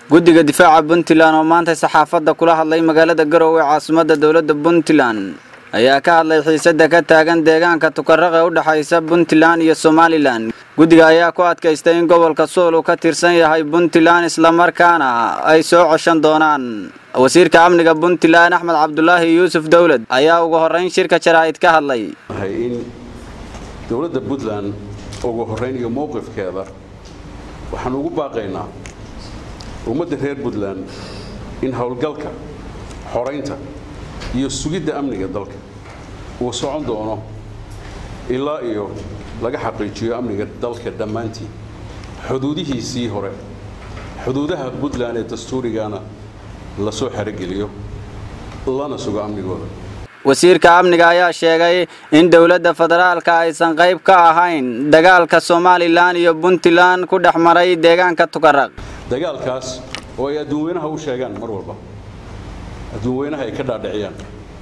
guddiga difaaca puntland oo maanta saxaafadda kula hadlay magaalada garowe caasimadda dowladda puntland ayaa ka hadlay xiisadda ka taagan deegaanka tukaraq ee u dhexaysa puntland iyo somalilan guddiga ayaa ku adkaystay in gobolka suul uu ka tirsan yahay puntland islamarkaana ay soo coshan doonaan wasiirka amniga puntland axmed cabdulaahi yuusuf dowlad ayaa ugu horrayn shirka jaraa'id ka hadlay in dowladda puntland ugu horrayn iyo mowqifkeeda waxaan ugu baaqaynaa ummadda reer puntland in howlgalka xoraynta iyo sugidda amniga dalka uu socon doono ilaa iyo laga xaqiijiyo amniga dalka dhammaantii xuduudihiisii hore xuduudaha puntland ee dastuurigana la soo xerogeliyo lana sugo amnigooda wasiirka amniga ayaa sheegay in dowladda federaalka aysan qayb ka ahayn dagaalka somalilan iyo puntland ku dhex maray deegaanka tukaraq dagaalkaas oo ay adduunweynaha u sheegaan mar walba adduunweynaha ay ka dhaadhiciyaan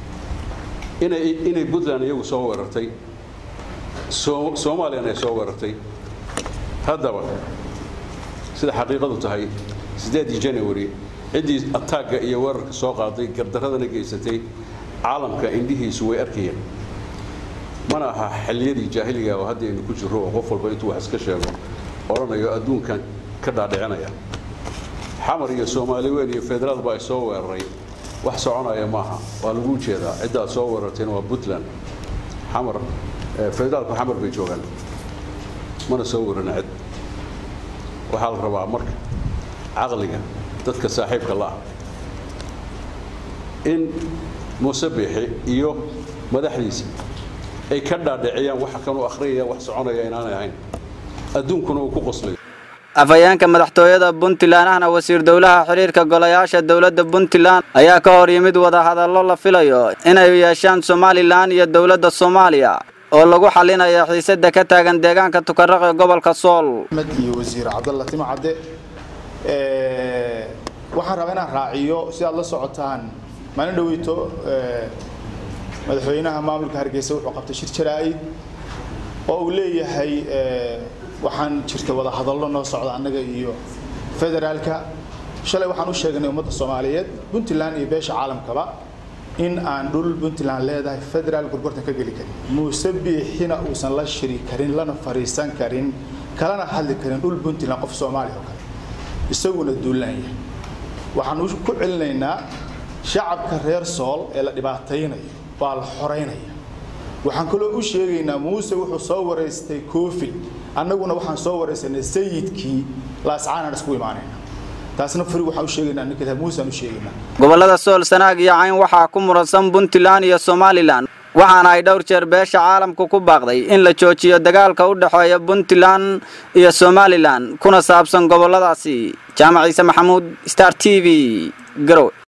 inay puntland iyagu soo weerartay soomaaliyana ay soo weerartay haddaba sida xaqiiqadu tahay siddeedii january ciddii ataagga iyo weerarka soo qaaday gardaradana geysatay caalamka indhihiisu way arkayeen mana aha xilliyadii jaahiliga oo hadda aynu ku jirro oo qof walba intuu wax iska sheego odhanayo adduunkan ka dhaadhicinaya xamar iyo soomaali weyn iyo federaalba ay soo weeraray wax soconaya maaha waa lagu jeedaa ciddaad soo weerartayna waa puntland xamar federaalku xamar bay joogaan mana soo weerana cid waxaa la rabaa marka caqliga dadka saaxiibka la ah in muuse biixi iyo madaxdiisa ay ka dhaadhiciyaan waxa kanuu akhriyaya wax soconaya inaanay ahayn adduunkuna uu ku qoslayo afhayeenka madaxtooyada puntland ahna wasiir dowlaha xiriirka golayaasha dowladda puntland ayaa ka hor yimid wadahadallo la filayo inay yeeshaan somalilan iyo dowladda soomaaliya oo lagu xalinaya xiisadda ka taagan deegaanka tukaraq ee gobolka sool iyo wasiir cabdalla timo cadde waxaan rabaa inaan raaciyo si aad la socotaan maalin dhaweyto madaxweynaha maamulka hargeysa wuxuu qabtay shir jaraa'id oo uu leeyahay waxaan jirta wada hadallo noo socda annaga iyo federaalka shalay waxaan u sheegnay ummadda soomaaliyeed puntland iyo beesha caalamkaba in aan dhul puntland leedahay federaal gorgortan ka geli karin muuse biixina uusan la shiri karin lana fariisan karin kalana hadli karin dhul puntland qof soomaaliya oo kale isaguna duulaan yahay waxaan ku celinaynaa shacabka reer sool ee la dhibaataynayo waa la xoraynaya waxaan kaloo u sheegaynaa muuse wuxuu soo waraystay koofil annaguna waxaan soo waraysanay sayidkii laascaanaan isku imaanayna taasna furi waxaan u sheegaynaa ninka muusaan u sheegaynaa gobollada sool sanaag iyo cayn waxaa ku muransan puntland iyo somalilan waxaana ay dhowr jeer beesha caalamku ku baaqday in la joojiyo dagaalka u dhexeeya puntland iyo somalilan kuna saabsan gobolladaasi jaamac ciise maxamuud star t v garowe